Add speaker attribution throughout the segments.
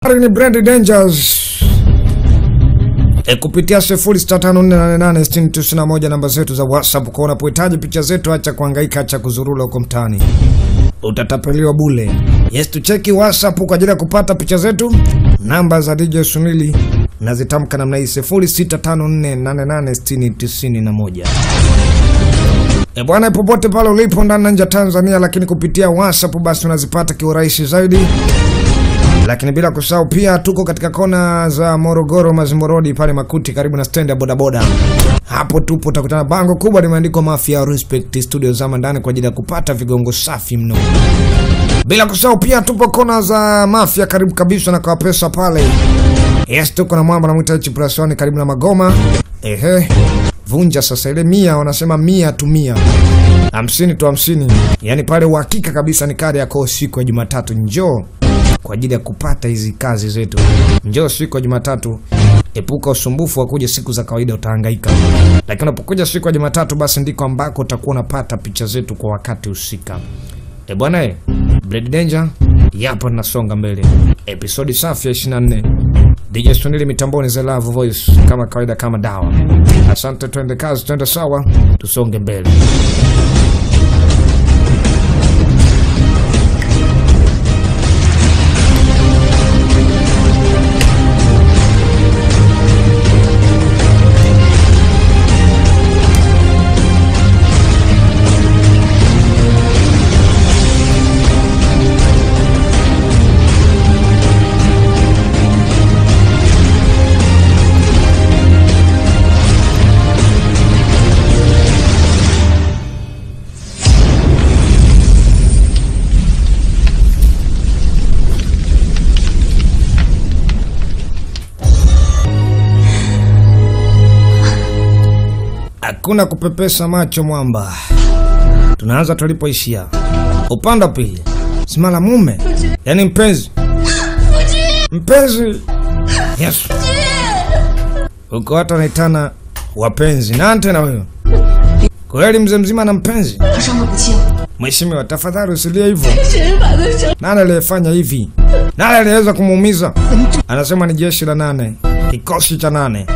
Speaker 1: ni Brand Dangers e, kupitia 0654886991 namba zetu za WhatsApp. Kwa unapohitaji picha zetu, acha kuhangaika, acha kuzurula huko mtaani, utatapeliwa bule. Yes, tucheki WhatsApp kwa ajili ya kupata picha zetu. Namba za DJ Sunili nazitamka namna hii 0654886091. E bwana, popote pale ulipo ndani na nje ya Tanzania, lakini kupitia WhatsApp basi unazipata kiurahisi zaidi lakini bila kusahau pia tuko katika kona za Morogoro, Mazimbo Road pale Makuti, karibu na stendi ya bodaboda. Hapo tupo utakutana bango kubwa limeandikwa Mafia Respect Studio zama ndani kwa ajili ya kupata vigongo safi mno. Bila kusahau pia tupo kona za Mafia karibu kabisa na kwa pesa pale. Yes, tuko na mwamba namwita H plus one karibu na Magoma. Ehe, vunja sasa ile mia, wanasema mia tu mia hamsini tu hamsini, yaani pale uhakika kabisa ni kadi yako siku ya Jumatatu. Njoo kwa ajili ya kupata hizi kazi zetu. Njoo siku ya Jumatatu, epuka usumbufu wa kuja siku za kawaida, utahangaika. Lakini unapokuja siku ya Jumatatu, basi ndiko ambako utakuwa unapata picha zetu kwa wakati husika. E bwana e, Blade Danger yapo nasonga mbele, episodi safi ya 24 DJ Sunili mitamboni za Love Voice kama kawaida, kama dawa. Asante, twende kazi, twende sawa, tusonge mbele. Hakuna kupepesa macho mwamba, tunaanza tulipoishia. Upande wa pili, simala mume, yaani mpenzi, mpenzi. Yes, uko watu wanaitana wapenzi. Nani tena huyo? Kweli mzee mzima na mpenzi?
Speaker 2: 他伤得不轻，
Speaker 1: Mheshimiwa, tafadhali usilie hivyo.
Speaker 2: 谁把他伤？
Speaker 1: Nani aliyefanya hivi? Nani aliyeweza kumuumiza? Anasema ni jeshi la nane, kikosi cha nane.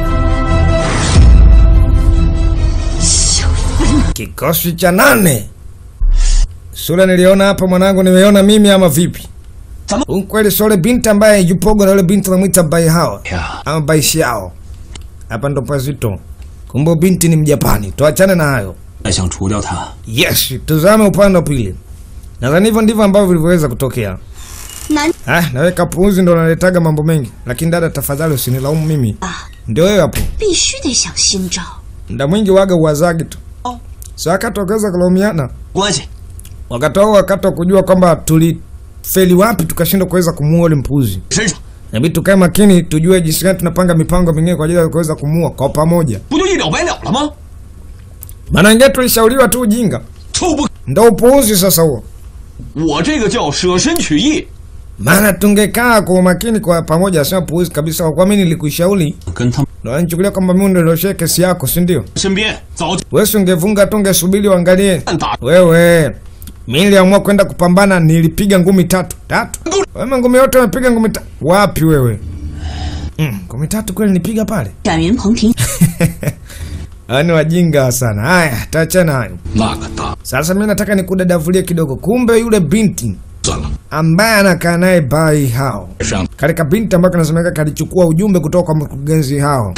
Speaker 1: Kikosi cha nane. Sura niliona hapa mwanangu, nimeona mimi ama vipi?
Speaker 3: Zama-
Speaker 1: Huyu kweli sole binti ambaye yupogo na yule binti anamwita bai hao ama bai xiao. Hapa ndo pazito. Kumbe binti ni Mjapani. Tuachane na hayo.
Speaker 3: 再想除掉他，
Speaker 1: Yes, tuzame upande wa pili. Nadhani hivyo ndivyo ambavyo vilivyoweza kutokea.
Speaker 2: 男
Speaker 1: Ah, naweka puuzi ndo naletaga mambo mengi, lakini dada, tafadhali usinilaumu mimi.
Speaker 2: 啊，
Speaker 1: Ndio wewe hapo,
Speaker 2: 必须得想新招。
Speaker 1: muda mwingi waga uwazagi tu.
Speaker 3: Oh.
Speaker 1: So wakati wakaweza kulaumiana,
Speaker 3: 关系
Speaker 1: wakati wao, wakati wa kujua kwamba tulifeli wapi tukashindwa kuweza kumuua ule mpuzi,
Speaker 3: 身上
Speaker 1: inabidi tukae makini, tujue jinsi gani tunapanga mipango mingine kwa ajili ya kuweza kumuua kwa pamoja.
Speaker 3: 不就一了百了了吗？
Speaker 1: Maana wengine tulishauriwa tu ujinga,
Speaker 3: 臭不，
Speaker 1: ndo upuuzi sasa huo.
Speaker 3: 我这个叫舍身取义，
Speaker 1: Maana tungekaa kwa umakini kwa pamoja, sema puuzi kabisa. Kwa kuwa mimi nilikushauri,
Speaker 3: 跟他们
Speaker 1: ndo unanichukulia kwamba mimi ndo nilioshia kesi yako, si ndio?
Speaker 3: 身边早就
Speaker 1: Wewe si ungevunga tu, ungesubiri uangalie
Speaker 3: 打
Speaker 1: Wewe mi niliamua kwenda kupambana, nilipiga ngumi tatu tatu. Wewe ngumi yote umepiga ngumi tatu wapi wewe? Mm, ngumi tatu kweli nipiga pale?
Speaker 2: 展云鹏庭
Speaker 1: Hawa ni wajinga sana. Haya, taachana hayo.
Speaker 3: 那个大
Speaker 1: Sasa mi nataka nikudadavulie kidogo. Kumbe yule binti
Speaker 3: 算了，
Speaker 1: ambaye anakaa naye bai hao,
Speaker 3: 上
Speaker 1: katika binti ambaye kanasemeka kalichukua ujumbe kutoka kwa mkurugenzi hao,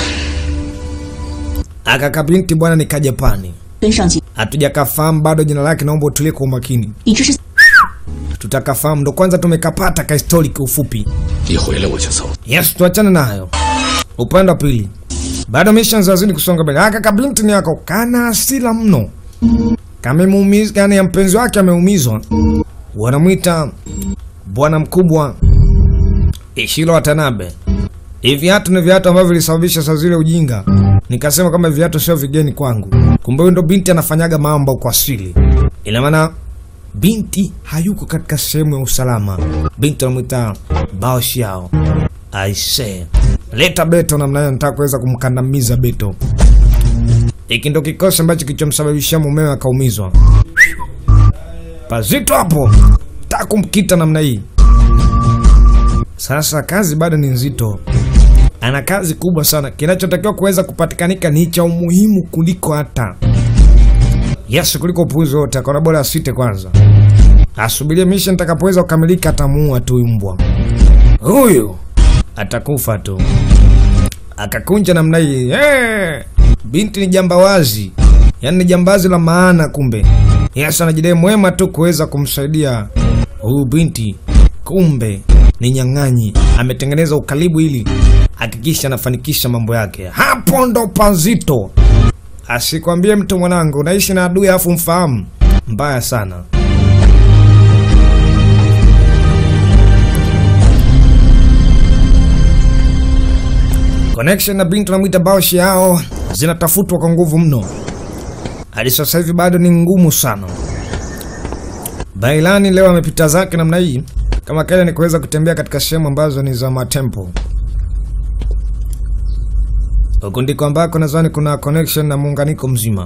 Speaker 1: akaka binti bwana ni Kajapani,
Speaker 2: 跟上级
Speaker 1: hatujakafahamu bado jina lake, naomba utulie kwa umakini.
Speaker 2: 一直是
Speaker 1: tutakafahamu ndo kwanza tumekapata ka histori kiufupi.
Speaker 3: 一回来我就走。
Speaker 1: Yes, tuachane na hayo. Upande wa pili bado missions hazidi kusonga mbele. Aka kabinti ni yako kana hasira mno, kamemuumiza yani ya mpenzi wake ameumizwa, wanamwita bwana mkubwa Ishiro Watanabe. Hivi viatu ni viatu ambavyo vilisababisha saa zile ujinga, nikasema kama viatu sio vigeni kwangu. Kumbe huyo ndo binti anafanyaga mambo kwa asili, ina maana binti hayuko katika sehemu ya usalama. Binti anamwita Bao Xiao. Aise, leta Beto namna hiyo, nataka kuweza kumkandamiza Beto. Hiki ndo kikosi ambacho kilichomsababishia mumewe akaumizwa. Pazito hapo, taka kumkita namna hii. Sasa kazi bado ni nzito, ana kazi kubwa sana. Kinachotakiwa kuweza kupatikanika ni cha umuhimu kuliko hata yes, kuliko upuuzi wote. Akaona bora asite kwanza, asubirie mission itakapoweza kukamilika, atamuua tu mbwa huyu, atakufa tu. Akakunja namna hii hey! Binti ni jambawazi, yaani ni jambazi la maana. Kumbe yes, anajidai mwema tu kuweza kumsaidia huyu binti, kumbe ni nyang'anyi. Ametengeneza ukaribu ili hakikisha anafanikisha mambo yake. Hapo ndo pazito. Asikwambie mtu mwanangu, unaishi na adui afu mfahamu, mbaya sana. Connection na binti namwita Baoshi yao zinatafutwa kwa nguvu mno, hadi sasa hivi bado ni ngumu sana. Bailani leo amepita zake namna hii, kama kaida ni kuweza kutembea katika sehemu ambazo ni za matempo. Huku ndiko ambako nadhani kuna connection na muunganiko mzima.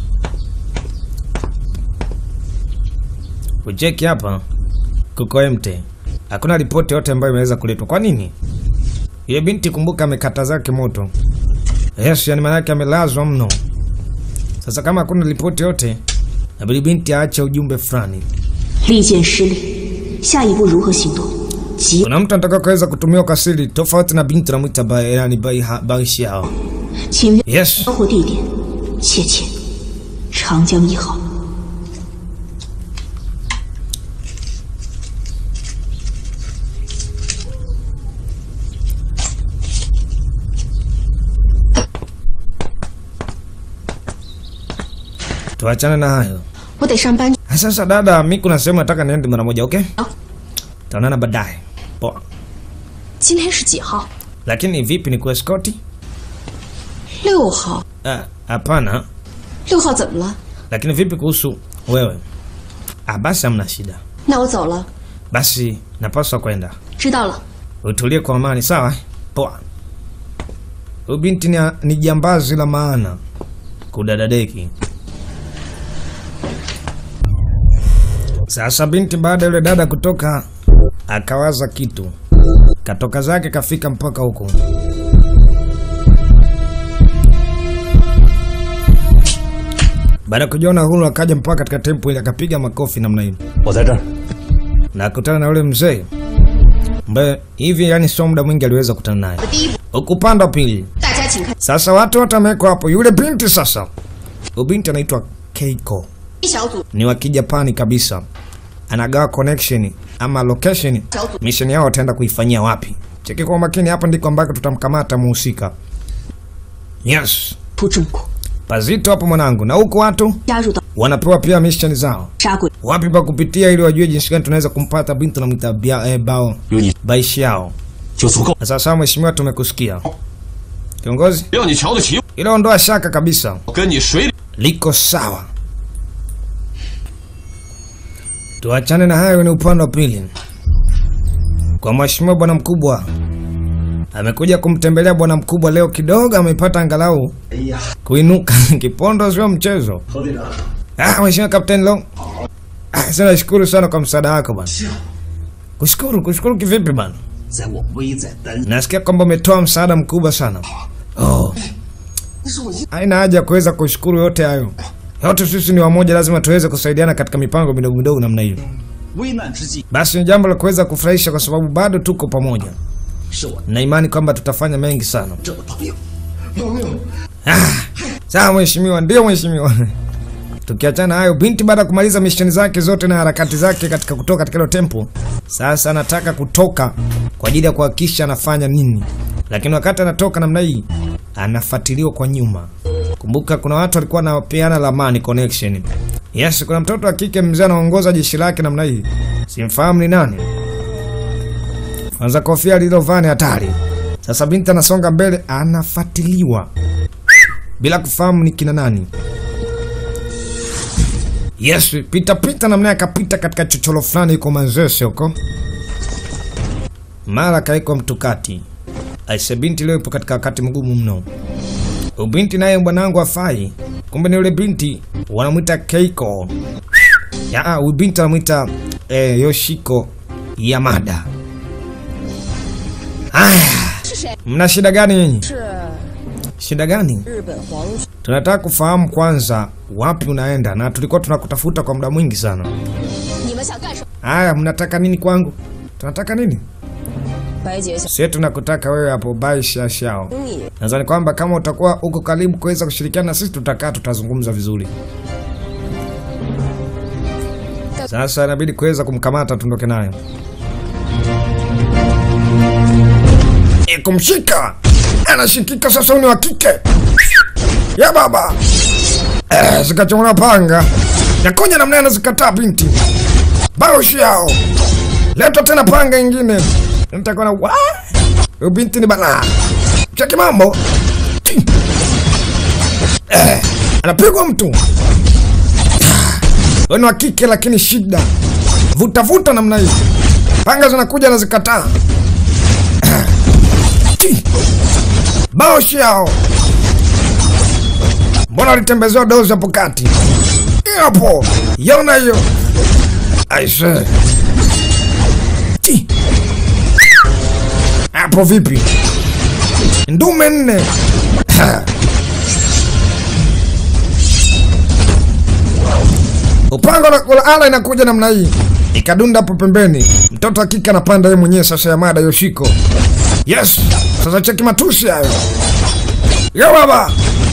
Speaker 1: Ucheki hapa kuko emte, hakuna ripoti yote ambayo imeweza kuletwa. Kwa nini? Yule binti kumbuka, amekata zake moto. Yes, yani maana yake amelazwa mno. Sasa kama hakuna ripoti yote, nabidi binti aache ujumbe fulani.
Speaker 2: 利剑失利，下一步如何行动？急
Speaker 1: Kuna mtu anataka kuweza kutumia kwa siri tofauti na binti namwita ba, yani bai bai xiao.
Speaker 2: 请
Speaker 1: Yes.
Speaker 2: 交货地点，切切，长江一号。
Speaker 1: Tuachane na hayo.
Speaker 2: 我得上班。
Speaker 1: Sasa dada, mi kuna sehemu nataka niende mara moja, okay?
Speaker 2: Ah.
Speaker 1: Taonana baadaye. Poa.
Speaker 2: 今天是几号？
Speaker 1: Lakini vipi ni kueskoti?
Speaker 2: 六号。
Speaker 1: Ah, Hapana.
Speaker 2: 六号怎么了？
Speaker 1: Lakini vipi kuhusu wewe? Ah, basi hamna shida.
Speaker 2: 那我走了。
Speaker 1: Basi napaswa kwenda.
Speaker 2: 知道了。
Speaker 1: Utulie kwa amani, sawa? Poa. Huyu binti ni, ni jambazi la maana. Kudadadeki. Sasa binti baada ya yule dada kutoka akawaza kitu. Katoka zake kafika mpaka huko. Baada ya kujiona huru akaja mpaka katika tempo ile akapiga makofi namna hiyo.
Speaker 3: 我在这儿。
Speaker 1: na kutana na yule mzee ambaye hivi yani sio muda mwingi aliweza kukutana naye
Speaker 2: 第一步，
Speaker 1: huku upande wa pili.
Speaker 2: 大家请看
Speaker 1: Sasa watu wote wamewekwa hapo. Yule binti sasa, huyu binti anaitwa Keiko,
Speaker 2: 一小组
Speaker 1: ni wa Kijapani kabisa, anagawa connection ama location, mission yao wataenda kuifanyia wapi. Cheki kwa makini, hapa ndiko ambako tutamkamata muhusika. Yes,
Speaker 2: 出重果，
Speaker 1: pazito hapo mwanangu, na huku watu
Speaker 2: 加入到
Speaker 1: wanapewa pia mission zao,
Speaker 2: 杀鬼
Speaker 1: wapi pa kupitia, ili wajue jinsi gani tunaweza kumpata binti namwita Bia- eh, bao
Speaker 3: 有你
Speaker 1: baishi yao
Speaker 3: 就足够，
Speaker 1: Na Sasa mheshimiwa, tumekusikia kiongozi,
Speaker 3: 让你瞧得起
Speaker 1: ila ondoa shaka kabisa,
Speaker 3: 我，跟你水里
Speaker 1: liko sawa. Tuachane na hayo, ni upande wa pili. Kwa mheshimiwa bwana mkubwa, amekuja kumtembelea bwana mkubwa leo, kidogo amepata angalau
Speaker 3: 哎呀，
Speaker 1: kuinuka. Kipondo sio mchezo.
Speaker 3: 何队长，
Speaker 1: Ah, mheshimiwa Kapteni Long, ah, sana nashukuru sana kwa msaada wako bwana. Kushukuru, kushukuru kivipi bwana?
Speaker 3: 在我危在旦，
Speaker 1: Nasikia kwamba umetoa msaada mkubwa sana. Oh.
Speaker 3: 那是我一
Speaker 1: Haina haja ya kuweza kushukuru yote hayo. Yote sisi ni wamoja, lazima tuweze kusaidiana katika mipango midogo midogo namna hiyo.
Speaker 3: 危难之际，
Speaker 1: Basi ni jambo la kuweza kufurahisha kwa sababu bado tuko pamoja,
Speaker 3: 是我
Speaker 1: na imani kwamba tutafanya mengi sana.
Speaker 3: 这的朋友，有没有？
Speaker 1: Sawa mheshimiwa, ndio mheshimiwa. Tukiachana hayo, binti baada ya kumaliza misheni zake zote na harakati zake katika kutoka katika hilo tempo, sasa anataka kutoka kwa ajili ya kuhakikisha anafanya nini, lakini wakati anatoka namna hii anafuatiliwa kwa nyuma. Kumbuka kuna watu walikuwa wanapeana lamani connection. Yes, kuna mtoto wa kike mzee anaongoza jeshi lake namna hii, simfahamu ni nani. Kwanza kofia lilovaa ni hatari. Sasa binti anasonga mbele, anafuatiliwa bila kufahamu ni kina nani. Yes, pita pita namna akapita katika chochoro fulani yuko Manzese huko, mara kaikwa mtukati. Aise, binti leo ipo katika wakati mgumu mno. Ubinti naye bwanangu afai, kumbe ni yule binti wanamwita Keiko. Ya, huyu binti anamwita eh, Yoshiko Yamada. Aya,
Speaker 4: 是谁？
Speaker 1: mna shida gani nyinyi?
Speaker 4: 是
Speaker 1: Shida gani?
Speaker 4: 日本皇军。
Speaker 1: Tunataka kufahamu kwanza wapi unaenda, na tulikuwa tunakutafuta kwa muda mwingi sana.
Speaker 4: 你们想干什么？
Speaker 1: Aya, mnataka nini kwangu? Tunataka nini?
Speaker 4: 白姐想
Speaker 1: Sisi tunakutaka wewe hapo bai shashao.
Speaker 4: 你
Speaker 1: Nadhani kwamba kama utakuwa uko karibu kuweza kushirikiana na sisi, tutakaa tutazungumza vizuri. Sasa inabidi kuweza kumkamata tuondoke naye. E, kumshika anashikika sasa, ni wa kike ya baba eh, zikachomona panga yakonya namna anazikataa binti baoshi yao letwa tena panga ingine nitakuwa na wa huyu binti ni balaa cheki mambo Ti. eh, anapigwa mtu wewe ni wa kike lakini shida vuta vuta namna hii panga zinakuja nazikataa Ti. baoshi yao mbona walitembezewa dozi hapo kati Hiyo hapo yaona hiyo aise Ti. hapo vipi ndume nne upanga na kula ala inakuja namna hii ikadunda hapo pembeni mtoto wa kike anapanda yeye mwenyewe sasa ya mada yoshiko yes sasa cheki matusi hayo yo baba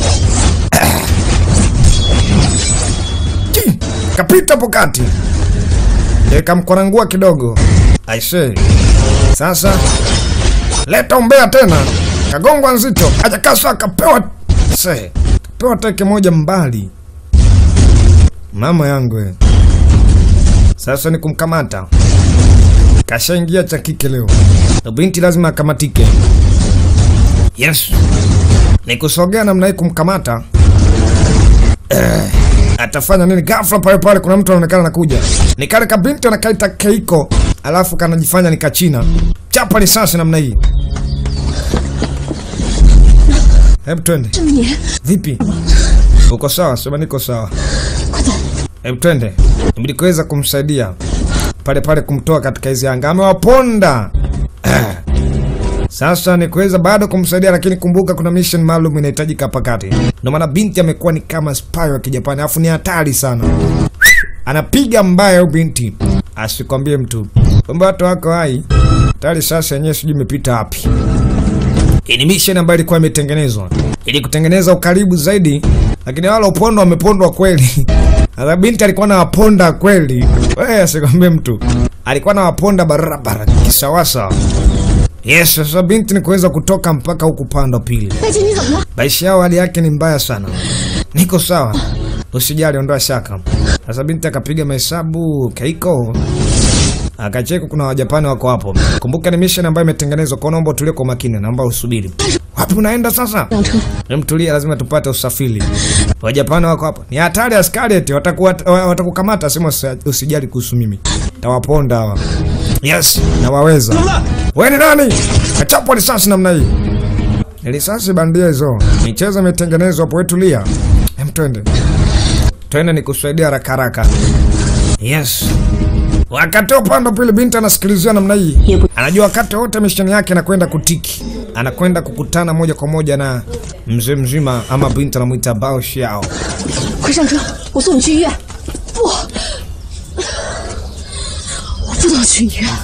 Speaker 1: Ti, kapita hapo kati Eh, kamkorangua kidogo aise sasa leta umbea tena kagongwa nzito ajakaswa akapewa se kapewa teke moja mbali mama yangu we. sasa ni kumkamata kashaingia cha kike leo Na binti lazima akamatike yes ni kusogea namna hii kumkamata eh, atafanya nini ghafla pale pale kuna mtu anaonekana anakuja ni kale kabinti anakaita keiko alafu kanajifanya ni kachina chapa risasi namna hii hebu twende
Speaker 4: 这么黏，
Speaker 1: vipi uko sawa sema niko sawa hebu twende ibidi kuweza kumsaidia pale pale kumtoa katika hizi anga amewaponda Eh. sasa ni kuweza bado kumsaidia lakini kumbuka kuna mission maalum inahitajika hapa kati ndio maana binti amekuwa ni kama spy wa kijapani alafu ni hatari sana anapiga mbaya huyu binti asikwambie mtu kwamba watu wako hai tayari sasa yenyewe sijui imepita wapi hii ni mission ambayo ilikuwa imetengenezwa ili kutengeneza ukaribu zaidi, lakini wale upondo wamepondwa kweli. Sasa binti alikuwa na waponda kweli, wewe asikwambie mtu, alikuwa na waponda barabara kisawasa. Yes, sasa binti ni kuweza kutoka mpaka huku pande pili.
Speaker 4: 白姐你怎么了？
Speaker 1: Maisha yao hali yake ni mbaya sana. Niko sawa, usijali, ondoa shaka. Sasa binti akapiga mahesabu Keiko akacheka, kuna Wajapani wako hapo. Kumbuka ni mission ambayo imetengenezwa kwa, naomba utulie kwa makini, naomba usubiri. Wapi unaenda sasa?
Speaker 4: 辆车，
Speaker 1: Mtulia, lazima tupate usafiri. Wajapani wako hapo, ni hatari, askari eti watakuwa watakukamata. Sema usi- usijali kuhusu mimi, tawaponda hawa. Yes, nawaweza. Wewe ni nani? Kachapwa risasi namna hii. Ni risasi bandia hizo. Michezo imetengenezwa hapo, wewe tulia. Hem, twende. Twende nikusaidia haraka haraka. Yes. Wakati wa upande wa pili binti anasikilizia namna hii.
Speaker 2: Yebu.
Speaker 1: Anajua wakati wote misheni yake anakwenda kutiki. Anakwenda kukutana moja kwa moja na mzee mzima ama binti anamuita Bao Xiao.
Speaker 4: 快上车，我送你去医院。不，我不能去医院。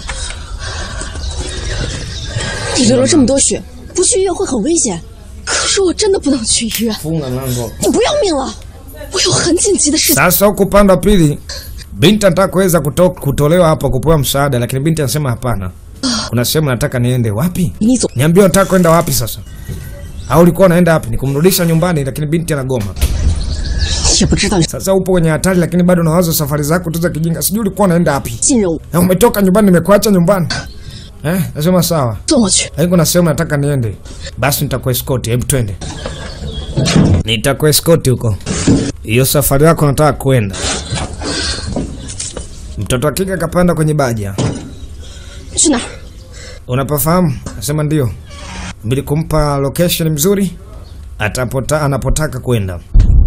Speaker 4: 你流了这么多血，不去医院会很危险。可是我真的不能去医院，
Speaker 1: Funga mlango.
Speaker 4: 你不要命了？我有很紧急的事情。
Speaker 1: Sasa huku upande wa pili binti anataka kuweza kuto, kutolewa hapo kupewa msaada, lakini binti anasema hapana, kuna sehemu nataka niende. Wapi?
Speaker 4: 你走，
Speaker 1: Niambie unataka kwenda wapi sasa? Au ulikuwa unaenda wapi? Ni kumrudisha nyumbani, lakini binti anagoma.
Speaker 4: 也不知道你
Speaker 1: Sasa upo kwenye hatari, lakini bado unawaza safari zako tu za kijinga. Sijui ulikuwa unaenda wapi?
Speaker 4: 信任我，
Speaker 1: Na umetoka nyumbani, nimekuacha nyumbani. Eh, nasema sawa.
Speaker 4: 送我去。
Speaker 1: Lakini kuna sehemu nataka niende. Basi nitakuescort, hebu twende. Nitakuescort huko. Hiyo safari yako nataka kwenda. Mtoto wa kike akapanda kwenye baja.
Speaker 4: 去哪儿？
Speaker 1: Unapafahamu? Nasema ndio. Mbili kumpa location mzuri atapota, anapotaka kwenda.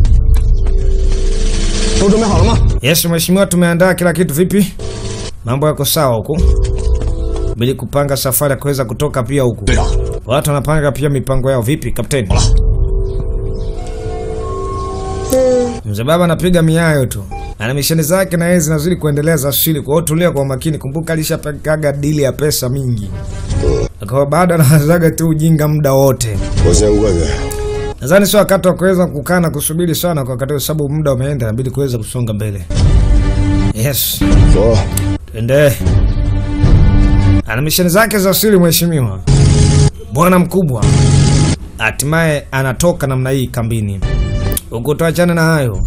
Speaker 3: 都准备好了吗？
Speaker 1: Yes, mheshimiwa, tumeandaa kila kitu. Vipi, mambo yako sawa huku? Bili kupanga safari ya kuweza kutoka pia huku.
Speaker 3: 队长，
Speaker 1: Watu wanapanga pia mipango yao. Vipi kapteni? Mzee baba anapiga miayo tu, ana misheni zake na yeye zinazidi kuendelea za asili. Kwa hiyo tulia kwa makini, kumbuka alishapakaga dili ya pesa mingi, kwa hiyo bado anawazaga tu ujinga muda wote.
Speaker 5: 我先过去。
Speaker 1: Nadhani sio wakati wa kuweza kukaa na kusubiri sana kwa wakati, huu, sababu muda umeenda, inabidi kuweza kusonga mbele. Yes,
Speaker 5: 走，
Speaker 1: twende. Ana misheni zake za asili, mheshimiwa bwana mkubwa. Hatimaye anatoka namna hii kambini. Huku tuachane na hayo,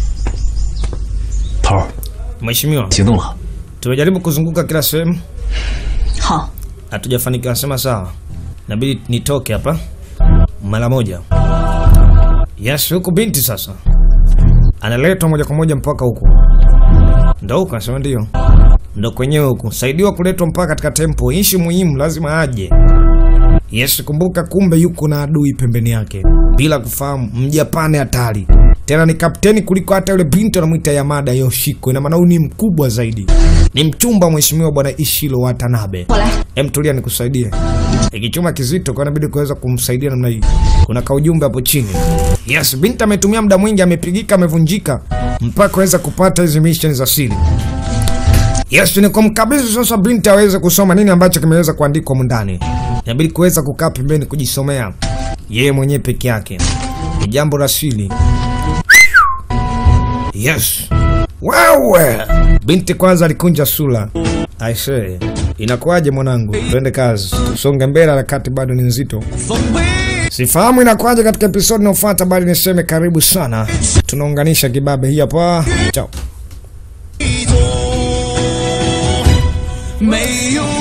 Speaker 3: 头儿
Speaker 1: mheshimiwa.
Speaker 3: 行动了。
Speaker 1: Tumejaribu kuzunguka kila sehemu,
Speaker 2: 好，
Speaker 1: hatujafanikiwa. Nasema sawa, inabidi nitoke hapa mara moja. Yes, huku binti sasa analetwa moja kwa moja mpaka huku, ndo huku anasema ndio, ndo kwenyewe huku, saidiwa kuletwa mpaka katika tempo. Ishi muhimu, lazima aje. Yes, kumbuka, kumbe yuko na adui pembeni yake bila kufahamu. Mjapani hatari tena, ni kapteni kuliko hata yule binti anamwita Yamada Yoshiko. Ina maana huyu ni mkubwa zaidi, ni mchumba wa mheshimiwa bwana Ishiro Watanabe.
Speaker 2: 我来。
Speaker 1: Em, tulia nikusaidie. Ikichuma kizito kwa inabidi kuweza kumsaidia namna hii. Kuna kaujumbe hapo chini. Yes, binti ametumia muda mwingi, amepigika, amevunjika mpaka kuweza kupata hizi mission za siri. Yes, ni kumkabidhi sasa binti aweze kusoma nini ambacho kimeweza kuandikwa humu ndani. Inabidi kuweza kukaa pembeni kujisomea yeye mwenyewe peke yake. Ni jambo la siri. Yes. Wewe binti kwanza alikunja sura. I say, inakuwaje mwanangu? Twende kazi, tusonge mbele, harakati bado ni nzito. Sifahamu inakuwaje katika episodi inayofuata, bali niseme karibu sana. Tunaunganisha kibabe hii hapa. Chao.
Speaker 3: 没有